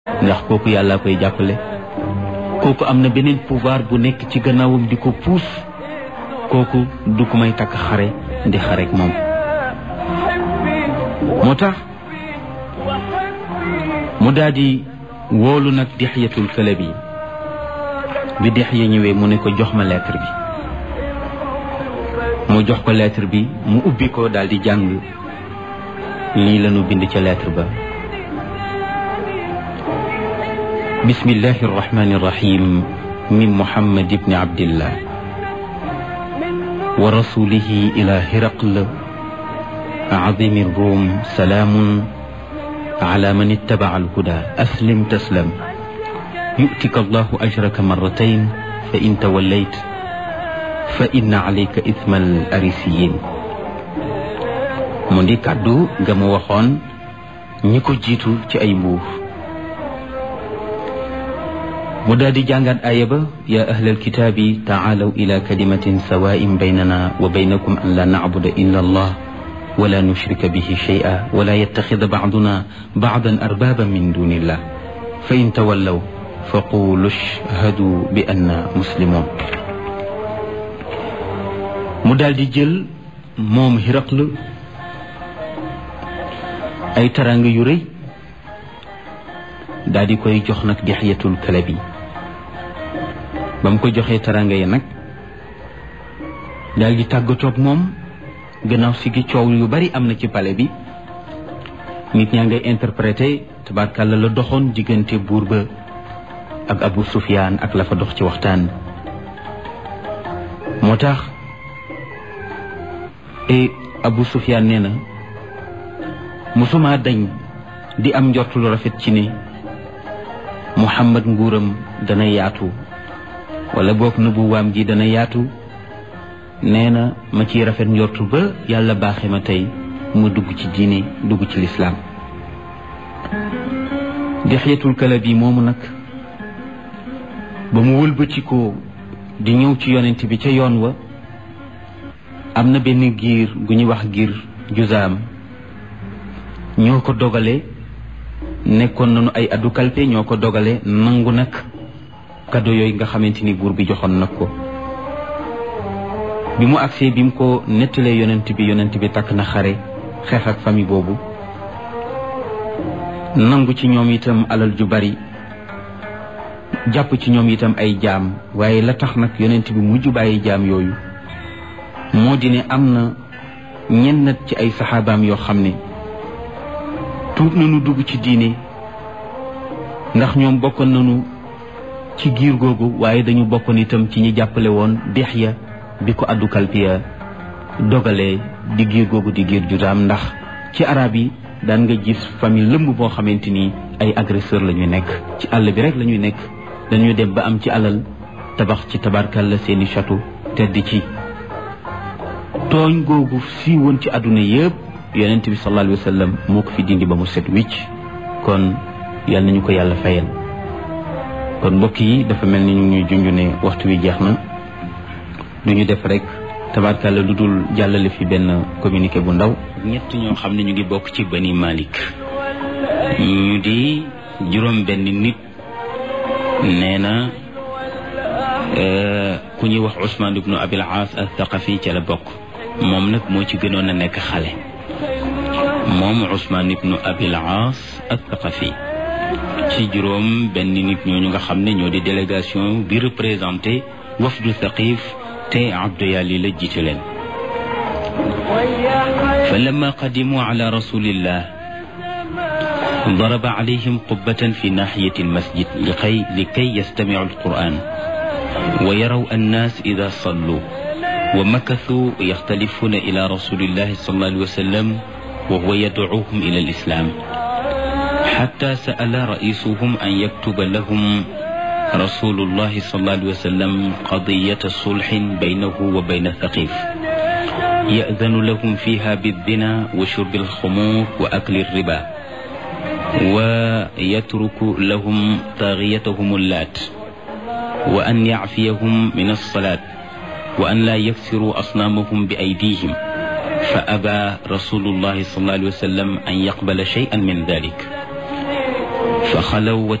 ndax kooku yàlla koy jàppale kooku am na beneen pouvoir bu nekk ci gannaawam di ko puus kooku du ko may takk xare di xarek moom moo tax mu daal di woolu nag dixyatul këlëb yi bi dixya ñëwee mu ne ko jox ma lettre bi mu jox ko lettre bi mu ubbi ko daal di jàng lii lañu bind ca lettre ba bismillahi arrahmani irrahim min muhammad ibni abdillah wa rasulihi ila hiraql azimi rum salaamun ala man ittabaca alhuda aslim taslam yu'tika allahu ajraka marratayn fa in tawallayt fa inna alayka ithma al arisiyin mu di kàddu nga mu waxoon ñi ko jiitu ci ay mbuur mu daal di jàngaat aaya ba yaa ahlal kitaabi taalaw ila kalimatin sawaa'in baynana wa baynakum an la nacbuda illa allah wala nushrika bihi shay'a wala yattaxida bacduna bacdan arbaaban min dunillah fa in tawallaw fa qulu ashhadu bi anna muslimun mu daal di jël moom Hiraql ay taranga yu rëy daal di koy jox nag Dihyatul Kalbi ba mu ko joxee taranga yi nag daal di tàggatoog moom gannaaw si gi coow yu bari am na ci palais bi nit ñaa ngay interprété tabarkàlla la doxoon diggante buur ba ak Abu Sufyaan ak la fa dox ci waxtaan moo tax e Abu Sufyaan nee na musuma dañ di am njort lu rafet ci ne Muhammad nguuram dana yaatu wala boog nubuwaam gi dana yaatu nee na ma ciy rafet njortu ba yàlla baaxe ma tey mu dugg ci diine dugg ci lislaam Dihyatul Kalbi moomu nag ba mu wëlbatikoo di ñëw ci yonent bi ca yoon wa am na benn giir gu ñuy wax giir juzaam ñoo ko dogale nekkoon nañu ay addu kalpe ñoo ko dogale nangu nag kado yooyu nga xamante ni buur bi joxoon nag ko bi mu agsee bi mu ko nettalee yonent bi yonent bi takk na xare xeex ak famille boobu nangu ci ñoom itam alal ju bari jàpp ci ñoom itam ay jaam waaye la tax nag yonent bi mujj bàyyi jaam yooyu moo di ne am na ñenn ci ay saxaabaam yoo xam ne tuub nañu dugg ci diine ndax ñoom bokkoon nañu ci giir googu waaye dañu bokkoon itam ci ñi jàppale woon Dihya bi ko addu kalpiya dogalee di giir googu di giir judaam ndax ci arab yi daan nga gis famille lëmb boo xamante ni ay agresseur la ñuy nekk ci àll bi rek la ñuy nekk dañuy dem ba am ci alal tabax ci tabarkalla seeni château tedd ci tooñ googu si woon ci àdduna yëpp yonent bi sallallahu alayhi wa sallam moo ko fi dindi ba mu set wicc kon yal nañu ko yàlla fayal kon mbokk yi dafa mel ni ñu ñuy junj ne waxtu wi jeex na du ñu def rek tabarkalla lu dul jàllale fi benn communiqué bu ndaw ñett ñoo xam ne ñu ngi bokk ci bani Malik ñu di juróom benn nit nee na ku ñuy wax Ousmane ibnu Abil Aas al-Thaqafi ca la bokk moom nag moo ci gënoon a nekk xale moom Ousmane ibnu Abil Aas al-Thaqafi ci juróom benn nit ñooñu nga xam ne ñoo di délégation bi représenté wafdu Thaqif te Abdu Yali la jiite leen fa lamma qadimu ala rasulillah daraba alayhim qubbatan fi naxiyati almasjid likay likay yastamicu alquran wa yaraw annas ida sallu wa makathuu yaxtalifuna ila rasulillahi sallallahu alayhi wa sallam wa huwa yadcuuhum ila alislam xatta sa'ala raisuhum an yaktuba lahum rasulullahi sallallahu alayhi wa sallam qadiyata sulxin baynahu wa bayna thaqif يأذن لهم فيها بالزنا وشرب الخمور وأكل الربا ويترك لهم طاغيتهم اللات وأن يعفيهم من الصلاة وأن لا يكسروا أصنامهم بأيديهم فأبى رسول الله صلى الله عليه وسلم أن يقبل شيئا من ذلك fa xalaw